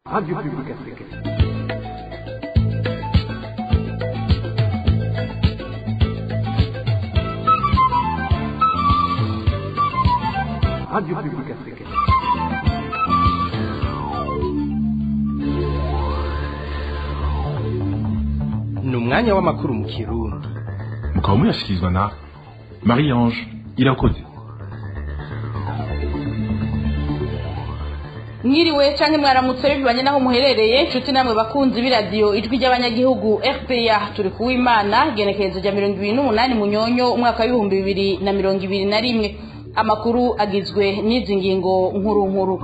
Radio Publique Africaine. Radio Publique Africaine. ni umwanya w'amakuru mu kirundi mukaba muyashyikirizwa na marie ange irakoze mwiriwe canke mwaramutse bivanye naho muherereye nshuti namwe bakunzi b'iradiyo ijwi ry'abanyagihugu fpa turi kuwimana genekerezo rya mirongo ibiri n'umunani munyonyo umwaka w'ibihumbi bibiri na mirongo ibiri na rimwe amakuru agizwe n'izi ngingo nkuru nkuru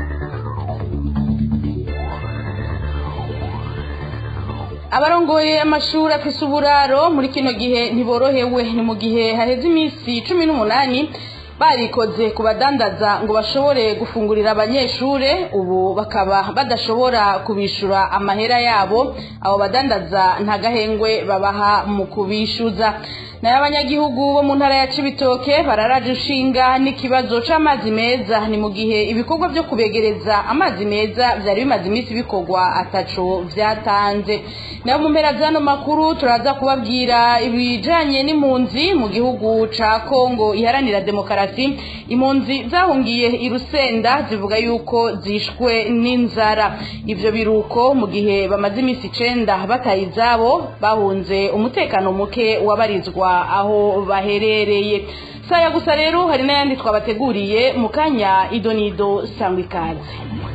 abarongoye amashuri afise uburaro muri kino gihe ntiborohewe ni mu gihe haheze iminsi cumi n'umunani barikoze ku badandaza ngo bashobore gufungurira abanyeshure ubu bakaba badashobora kubishura amahera yabo abo badandaza nta gahengwe babaha mu kubishuza nayo abanyagihugu bo mu ntara ya cibitoke bararaje ushinga n'ikibazo c'amazi meza ni mu gihe ibikorwa vyo kubegereza amazi meza vyari bimaze iminsi bikorwa ataco vyatanze nayo mu mpera z'ano makuru turaza kubabwira ibijanye n'impunzi mu gihugu ca kongo iharanira demokarasi impunzi zahungiye i rusenda zivuga yuko zishwe n'inzara ivyo biruko mu gihe bamaze iminsi icenda bataye izabo bahunze umutekano muke wabarizwa aho baherereye saya gusa rero hari n'ayandi twabateguriye mu kanya idonido sangwa ikaze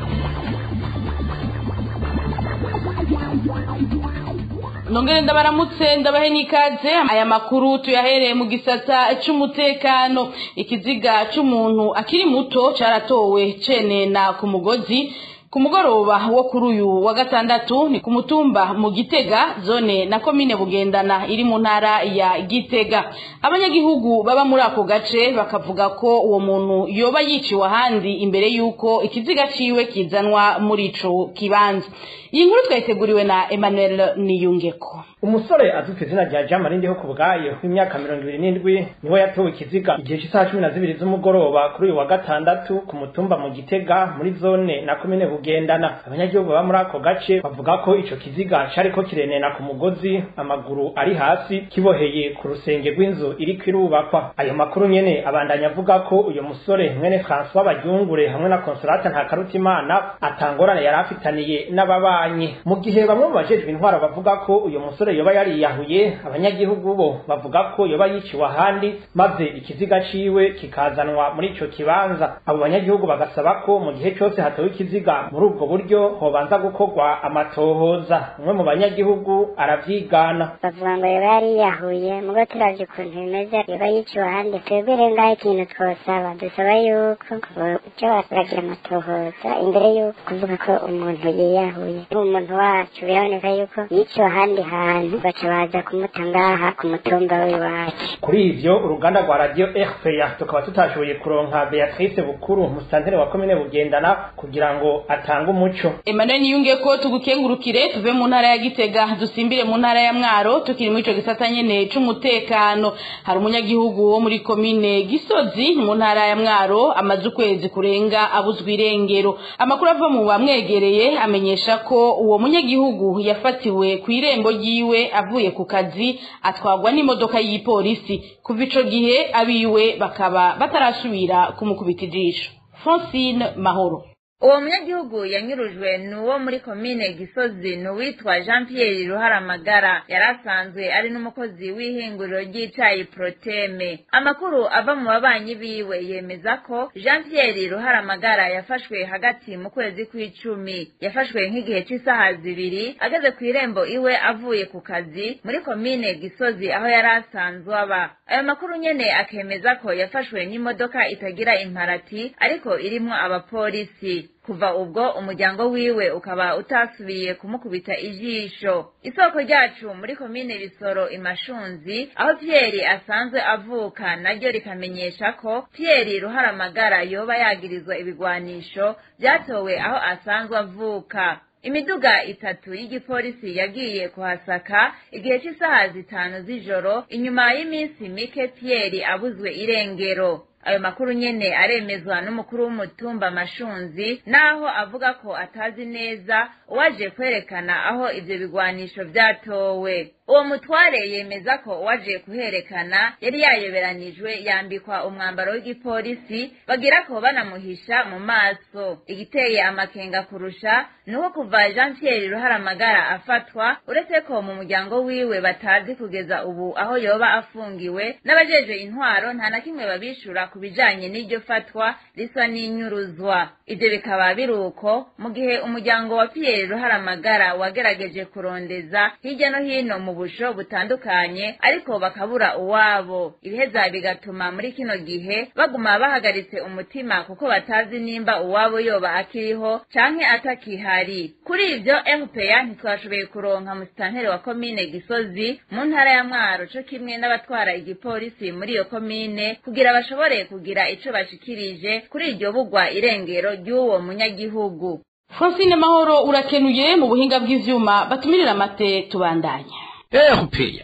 nongere ndabaramutse ndabahe n'ikaze aya makuru tuyahereye mu gisata c'umutekano ikiziga c'umuntu akiri muto caratowe cenena ku mugozi ku mugoroba wo kuri uyu wa gatandatu ni ku mutumba mu gitega zone na komine bugendana iri mu ntara ya gitega abanyagihugu baba muri ako gace bakavuga ko uwo muntu yoba yiciwe ahandi imbere y'uko ikiziga ciwe kizanwa muri ico kibanza iyi nkuru twayiteguriwe na emmanuel niyungeko umusore azwi ku izina rya jean marie ndiho ku bwayo w'imyaka mirongo ibiri n'indwi niwe yatowe ikiziga igihe cy'isaha cumi na zibiri z'umugoroba kuri uyu wa gatandatu ku mutumba mu gitega muri zone na komine bugendana abanyagihugu baba muri ako gace bavuga ko ico kiziga cariko kirenena ku mugozi amaguru ari hasi kiboheye ku rusenge rw'inzu iriko irubakwa ayo makuru nyene abandanya avuga ko uyo musore mwene françois baryungure hamwe na consolate ntakarutimana atangorane yari afitaniye n'ababanyi mu gihe bamwe mu bajejwe intwaro bavuga ko uyo musore yoba yariyahuye abanyagihugu bo bavuga ko yoba yiciwe ahandi maze ikiziga ciwe kikazanwa muri ico kibanza abo banyagihugu bagasaba ko mu gihe cose hatowe ikiziga muri ubwo buryo hobanza gukorwa amatohoza umwe mu banyagihugu aravyigana bavuga ngo yoba yariyahuye mugo turavye ukuntu bimeze yoba yiciwe ahandi twebwe rero ngaho ikintu twosaba dusaba yuko ivyo baragira amatohoza imbere yuko kuvuga ko umuntu yiyahuye umuntu wacu biraboneka yuko yiciwe ahandi hantu baca baza kumuta ngaha ku mutumba w'iwacu kuri ivyo uruganda rwa radio rpa tukaba tutashoboye kuronka beatrice bukuru musitanteri wa komine bugendana kugira ngo atange umuco emmanuel niyunge ko tugukengurukire tuve mu ntara ya gitega dusimbire mu ntara ya mwaro tukiri muri ico gisata nyene c'umutekano hari umunyagihugu wo muri komine gisozi mu ntara ya mwaro amaze ukwezi kurenga abuzwa irengero amakuru ava mu bamwegereye amenyesha ko uwo munyagihugu yafatiwe ku irembo ryiwe avuye ku kazi atwagwa n'imodoka y'ipolisi kuva ico gihe abiwe bakaba batarasubira kumukubita ijisho francine mahoro uwo munyagihugu yanyurujwe ni uwo muri komine gisozi ni uwitwa jean pierre ruharamagara yari asanzwe ari n'umukozi w'ihinguriro ry'icayi proteme amakuru ava mu babanyi biwe yemeza ko jean pierre ruharamagara yafashwe hagati mu kwezi kw'icumi yafashwe nk'igihe cy'isaha zibiri ageze ku irembo iwe avuye ku kazi muri komine gisozi aho yari asanzwe aba ayo makuru nyene akemeza ko yafashwe n'imodoka itagira imparati ariko irimwo abapolisi kuva ubwo umuryango wiwe ukaba utasubiye kumukubita ijisho isoko ryacu muri komine bisoro imashunzi aho piyeri asanzwe avuka naryo rikamenyesha ko piyeri ruharamagara yoba yagirizwa ibigwanisho byatowe aho asanzwe avuka imiduga itatu y'igipolisi yagiye kuhasaka igihe cy'isaha zitanu z'ijoro inyuma y'iminsi mike piyeri abuzwe irengero ayo makuru nyene aremezwa n'umukuru w'umutumba mashunzi naho avuga ko atazi neza uwaje kwerekana aho ivyo bigwanisho vyatowe uwo mutware yemeza ko uwaje kuherekana yari yayoberanijwe yambikwa umwambaro w'igipolisi bagira ko banamuhisha mu maso igiteye amakenga kurusha nuko kuva jean pierre ruharamagara afatwa uretse ko mu muryango wiwe batazi kugeza ubu aho yoba afungiwe n'abajeje intwaro nta na kimwe babishura ku bijanye n'iryo fatwa risa n'inyuruzwa ivyo bikaba biri uko mu gihe umuryango wa pierre ruharamagara wagerageje kurondeza hirya no hino mu busho butandukanye ariko bakabura uwabo ibiheza bigatuma muri kino gihe baguma bahagaritse umutima kuko batazi nimba uwabo yoba akiriho canke atakihari kuri ivyo rpa ntitwashoboye kuronka musitanteri wa komine gisozi mu ntara ya mwaro co kimwe n'abatwara igipolisi muri iyo komine kugira bashobore kugira ico bashikirije kuri iryo bugwa irengero ry'uwo munyagihugu francine mahoro urakenuye mu buhinga bw'ivyuma batumirira amate tubandanya erupeya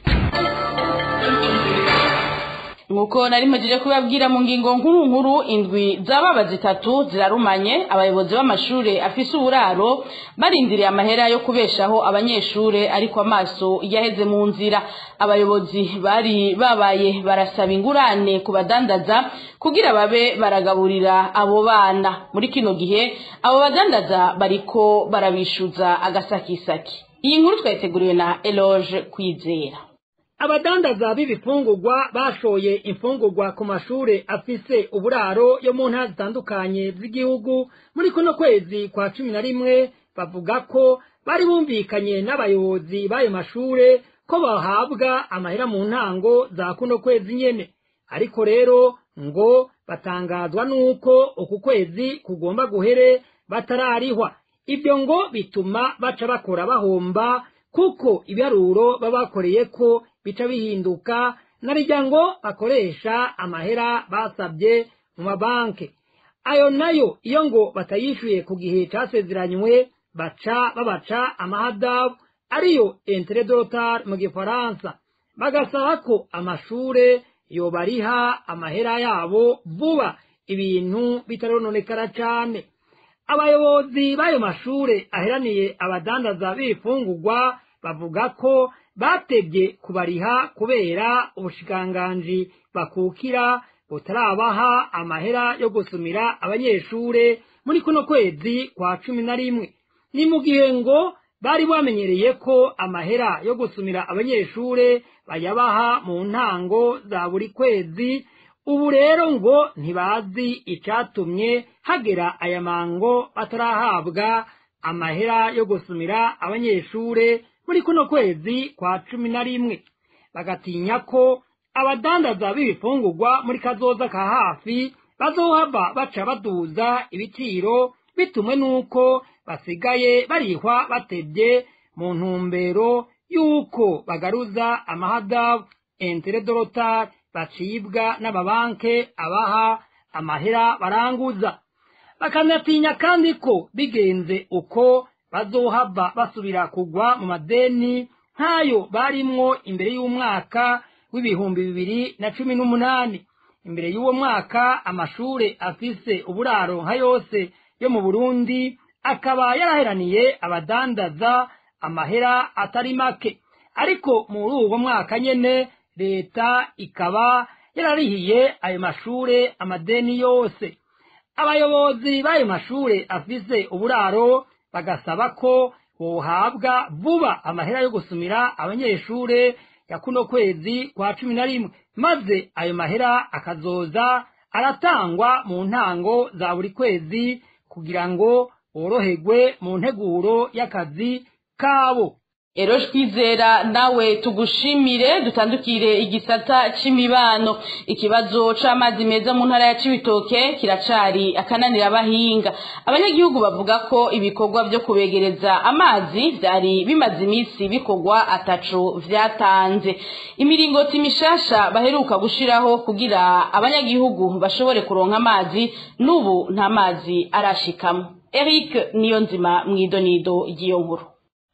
nk'uko nari mpagije kubabwira mu ngingo nkuru nkuru indwi z'ababa zitatu zirarumanye abayobozi b'amashuri afise uburaro barindiriye amahera yo kubeshaho abanyeshuri ariko amaso yaheze mu nzira abayobozi bari babaye barasaba ingurane ku badandaza kugira babe baragaburira abo bana muri kino gihe abo badandaza bariko barabishuza agasakisaki iyi nkuru twayiteguriwe na eloge kwizera abadandaza b'ibifungurwa bashoye imfungurwa ku mashure afise uburaro yo mu ntara zitandukanye z'igihugu muri kuno kwezi kwa cumi na rimwe bavuga ko bari bumvikanye n'abayobozi b'ayo mashure ko bahabwa amahera mu ntango za kuno kwezi nyene ariko rero ngo batangazwa n'uko uku kwezi kugomba guhere batararihwa ibyo ngo bituma baca bakora bahomba kuko ibiharuro baba bakoreye ko bica bihinduka narijya ngo bakoresha amahera basabye mu mabanki ayo nayo iyo ngo batayishyuye ku gihe cyasezeranywe baca babaca amahadabu ariyo enteredotari mu gifaransa bagasaba ko amashure yobariha amahera yabo vuba ibintu bitarononekara cyane abayobozi b'ayo mashure aheraniye abadandaza b'ibifungurwa bavuga ko batebye kubariha kubera ubushikanganji bakukira butarabaha amahera yo gusumira abanyeshure muri kuno kwezi kwa cumi na rimwe ni mu gihe ngo bari bamenyereye ko amahera yo gusumira abanyeshure bayabaha mu ntango za buri kwezi ubu rero ngo ntibazi icatumye hagera aya mango batarahabwa amahera yo gusumira abanyeshure muri kuno kwezi kwa cumi na rimwe bagatinya ko abadandaza b'ibifungurwa muri kazoza ka hafi bazohava baca baduza ibiciro bitumwe n'uko basigaye barihwa batebye mu ntumbero y'uko bagaruza amahadabu enteredorotari bacibwa n'amabanke abaha amahera baranguza bakanatinya kandi ko bigenze uko bazohava basubira kugwa mu madeni nk'ayo barimwo imbere y'umwaka w'ibihumbi bibiri na cumi n'umunani imbere y'uwo mwaka amashure afise uburaro nka yose yo mu burundi akaba yaraheraniye abadandaza amahera atari make ariko muri uwo mwaka nyene leta ikaba yararihiye ayo mashure amadeni yose abayobozi b'ayo mashure afise uburaro bagasaba ko bohabwa vuba amahera yo gusumira abanyeshure ya kuno kwezi kwa cumi na rimwe maze ayo mahera akazoza aratangwa mu ntango za buri kwezi kugira ngo boroherwe mu nteguro y'akazi kabo Ero twizera nawe tugushimire dutandukire igisata c'imibano ikibazo c'amazi meza mu ntara ya Cibitoke kiracari akananira abahinga abanyagihugu bavuga ko ibikorwa vyo kubegereza amazi vyari bimaze imisi bikorwa ataco vyatanze imiringoti mishasha baheruka gushiraho kugira abanyagihugu bashobore kuronka amazi n'ubu nta mazi arashikamo Eric Niyonzima mwidonido ry'iyo nkuru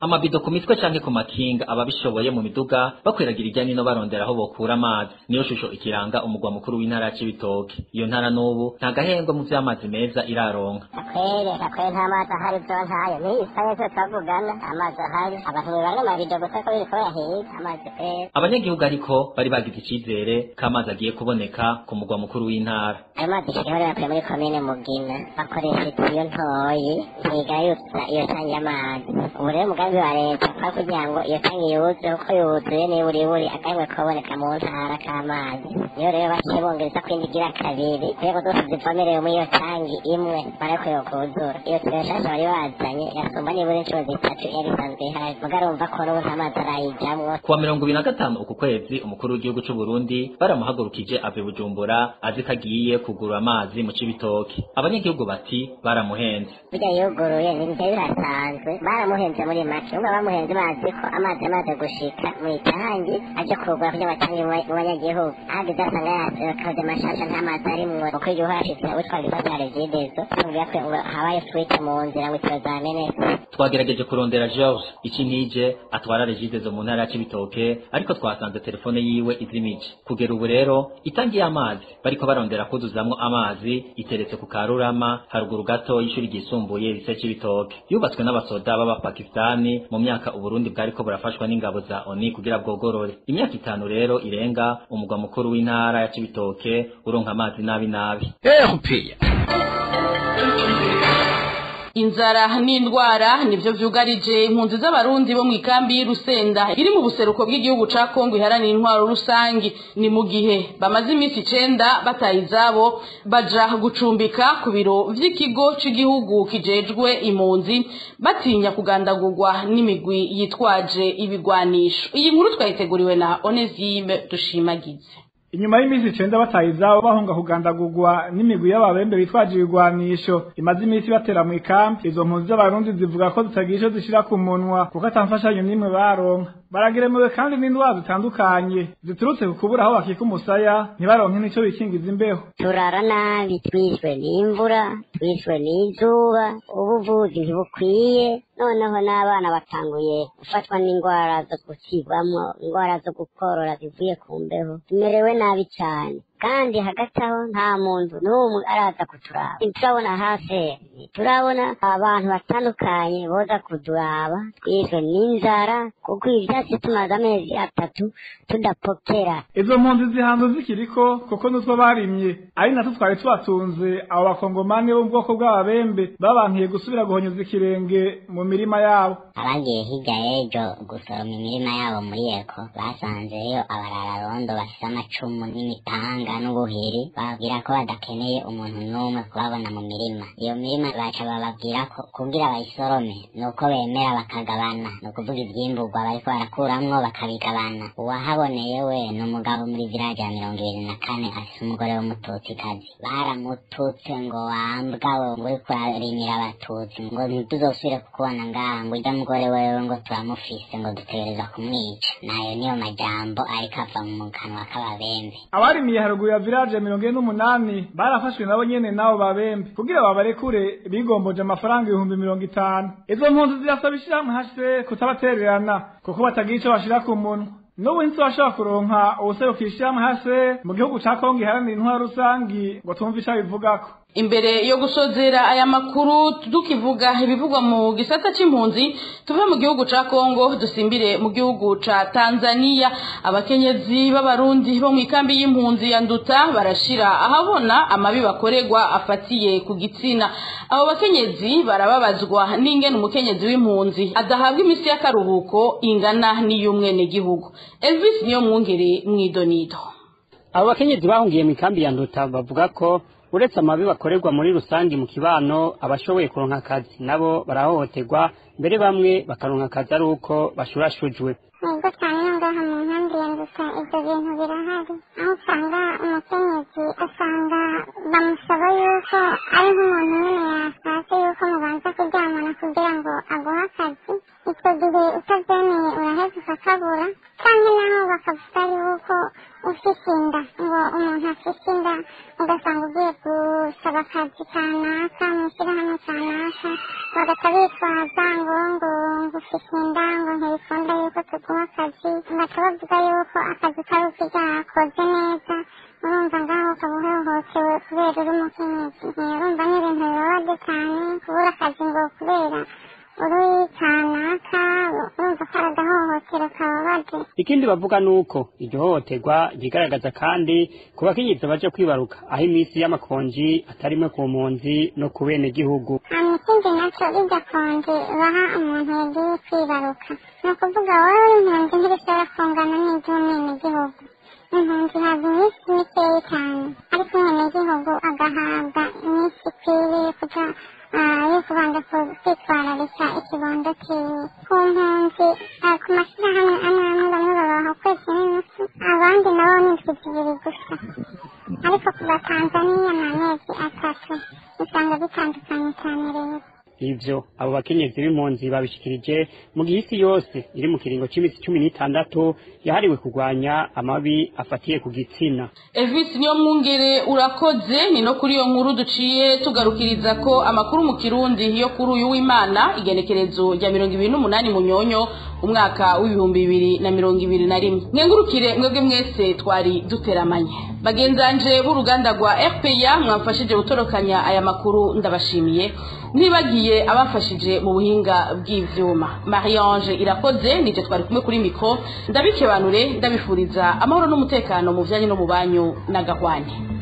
amabido ku mitwe canke ku makinga ababishoboye mu miduga bakwiragira irya nino barondera aho bokura amazi niyo shusho ikiranga umugwa mukuru w'intara ya Cibitoke iyo ntara n'ubu nta gahembwe mu vy'amazi meza iraronka akwere akwere nta mazi ahari byo ntayo ni isaha yose tuvugana amazi ahari abantu bibanga amabido gusa ko biriko birahiga amazi kwere abanyagihugu ariko bari bagize icizere ko amazi agiye kuboneka ku mugwa mukuru w'intara ayo mazi shiriho yakuye muri komine mugina bakoresha itiyo ntoyi ntigayutsa iyo tangi y'amazi ubu rero umugambi wa leta kwa kugira ngo iyo tangi yuzuye uko yuzuye niburiburi agahembwe kaboneka mu ntara k'amazi niyo rero baciye bongereza kwindi igira kabiri intego zose zivomerewe muri iyo tangi imwe barakwiye kuzura iyo tiyo nshasha bari bazanye yasumba nibura inshuro zitatu yari isanzwe ihari muga arumva ko n'ubu nta mazi arayijamwo kuwa mirongo ibiri na gatanu uku kwezi umukuru w'igihugu c'u Burundi baramuhagurukije ave Bujumbura azi ko agiye kugura amazi mu Cibitoke abanyagihugu bati baramuhenze burya yuguruye ntibijya birasanzwe baramuhenze muri make umwe bamuhenze bazi ko amazi yamaze gushika mu itangi aje kurugura kugira ngo atange mu banyagihugu ahageze asanga yakoze mashasha nta mazi arimwo uko igihugu hashize witwa ibibazo ya regidezo tubwira ko ngo habaye swite mu nzira ngo itiyo zamenetse twagerageje kurondera George Icinije atwara regidezo mu ntara ya Cibitoke ariko twasanze telefone yiwe izimije kugera ubu rero itangi y'amazi bariko barondera kuzuzamwo amazi iteretse ku Karurama haruguru gato y'ishuri ryisumbuye rise Cibitoke yubatswe n'abasoda b'abapakistani mu myaka Uburundi bwariko burafashwa n'ingabo za ONU kugira bwogorore imyaka itanu rero irenga umugwa mukuru w'intara ya Cibitoke uronka amazi nabi nabi erupeya inzara n'indwara nivyo vyugarije impunzi z'abarundi bo mu ikambi y'Urusenda iri mu buseruko bw'igihugu ca Kongo iharanira intwaro rusangi ni mu gihe bamaze iminsi icenda bataye izabo baja gucumbika ku biro vy'ikigo c'igihugu kijejwe impunzi batinya kugandagurwa n'imigwi yitwaje ibigwanisho iyi nkuru twayiteguriwe na Onesime Dushimagize inyuma y'iminsi icenda bataye izabo bahunga kugandagurwa n'imigwi y'ababembe bitwaje ibigwanisho imaze iminsi batera mu ikambi izo mpunzi z'abarundi zivuga ko zitagira ico zishira ku munwa kuko atamfashanyo n'imwe baronka barageremewe kandi n'indwara zitandukanye ziturutse ku kubura aho bakika umusaya ntibaronke n'ico bikingiza imbeho turara nabi twishwe n'imvura twishwe n'izuba ubuvuzi ntibukwiye noneho n'abana batanguye gufatwa n'indwara zo gukigwamwo indwara zo gukorora zivuye ku mbeho tumerewe nabi cyane kandi hagati aho nta muntu n'umwe araza kuturaba turabona hasi turabona abantu batandukanye boza kuduraba twishwe n'inzara kuko ivyatsi tumaze amezi atatu tudapokera izo mpunzi zihanze zikiriko kuko nutwo barimye ari natwo twari tubatunze abo bakongomani bo mu bwoko bw'ababembe babankiye gusubira guhonyeza ikirenge mu mirima yabo abagiye hirya y'ejo gusoroma imirima yabo muri eko basanzeyo abarararondo bafise amacumu n'imipanga n'ubuhiri bababwira ko badakeneye umuntu n'umwe kubabona mu mirima iyo mirima baca bababwira ko kugira bayisorome ni uko bemera bakagabana ni ukuvuga ivyimburwa bariko barakuramwo bakabigabana uwahaboneye we ni umugabo muri village ya mirongo ibiri na kane afise umugore w'umututsikazi baramututse ngo wambwa we ngo uriko urarimira abatutsi ngo ntituzosubire kukubona ngaha ngo urya mugore wewe ngo turamufise ngo dutegereza kumwica nayo niyo majambo ariko ava mu kanwa k'ababembe abarimiye haruguru ya village ya mirongo ine n'umunani barafashwe nabo nyene n'abo babembe kugira babarekure bigomboje amafaranga ibihumbi mirongo itanu izo mpunzi zirasaba ishirahamwe hase kutabatererana kuko batagira ico bashira ku munwa n'ubu ntitwe bashobora kuronka ubuserukira ishirahamwe hase mu gihugu ca kongo iharanira intwaro rusangi ngo twumve ico abivugako imbere yo gusozera aya makuru tukivuga ibivugwa mu gisata c'impunzi tuve mu gihugu ca Kongo dusimbire mu gihugu ca Tanzania abakenyezi b'abarundi bo mu ikambi y'impunzi ya Nduta barashira ahabona amabi bakorerwa afatiye ku gitsina abo bakenyezi barababazwa n'ingene umukenyezi w'impunzi adahabwa imisi y'akaruhuko ingana n'iy'umwene gihugu Elvis niyo mwungere mwidonido abo bakenyezi bahungiye mu ikambi ya Nduta bavuga ko uretse amabi bakorerwa muri rusange mu kibano abashoboye kuronka akazi nabo barahohoterwa mbere bamwe bakaronka akazi ari uko bashurashujwe nibwo cyane no ngaha mu nkambi ya nduta ibyo bintu birahari aho usanga umukenyezi asanga bamusaba yuko ari nk'umuntu nyine yashatse yuko mubanza kuryamana kugira ngo aguhe akazi icyo gihe utabyemeye uraheza ukakabura cyangwa naho bakavuga yuko ufite inda ngo umuntu afite inda ugasanga ugiye gusaba akazi kanaka mu ishyirahamwe kanaka bagahita bitwaza ngo ngo ngo ufite inda ngo ntibikunda yuko tuguha akazi baca bavuga yuko akazi kari ukigakoze neza urumva ngaho ukaba uhohotewe kubera uri umukenyezi urumva ni ibintu bibabaje cyane kubura akazi ngo kubera uri kanaka urumva ko ari agahohotero kababaje ikindi bavuga nuko iryo hohoterwa ryigaragaza kandi ku bakenyezi baje kwibaruka aho iminsi y'amakonji atarimwe ku mpunzi no ku bene gihugu hanyuma ikindi nacyo rijya konji baha umuntu yagiye kwibaruka ni ukuvuga wowe impunzi ntibishobora kungana n'iby'umwenegihugu impunzi ihabwa iminsi mikeya cyane ariko umwenegihugu agahabwa iminsi ikwiriye kuja yo kubanza kwitwararika ikibondo cyiwe ku mpunzi ku mashyirahamwe amwe amwe bamwe babaha ukwezi n'inusu abandi nabo ni indwi zibiri gusa ariko ku batanzaniya ni amezi atatu usanga bitandukanye cyane rero ivyo abo bakenyezi b'impunzi babishikirije mu gihe isi yose iri mu kiringo c'imisi cumi n'itandatu yahariwe kurwanya amabi afatiye ku gitsina Elvis niyo mwungere urakoze ni no kuri iyo nkuru duciye tugarukiriza ko amakuru mu kirundi yo kuri uyu w'imana igenekerezo rya mirongo ibiri n'umunani munyonyo umwaka w'ibihumbi bibiri na mirongo ibiri na rimwe mwengurukire mwebwe mwese twari duteramanye bagenzanje b'uruganda rwa fpr mwamfashije gutorokanya aya makuru ndabashimiye ntibagiye abafashije mu buhinga bw'ivyuma mariange irakoze nije twari kumwe kuri mikro ndabikebanure ndabifuriza amahoro n'umutekano mu vyanye no mu banyu na gahwane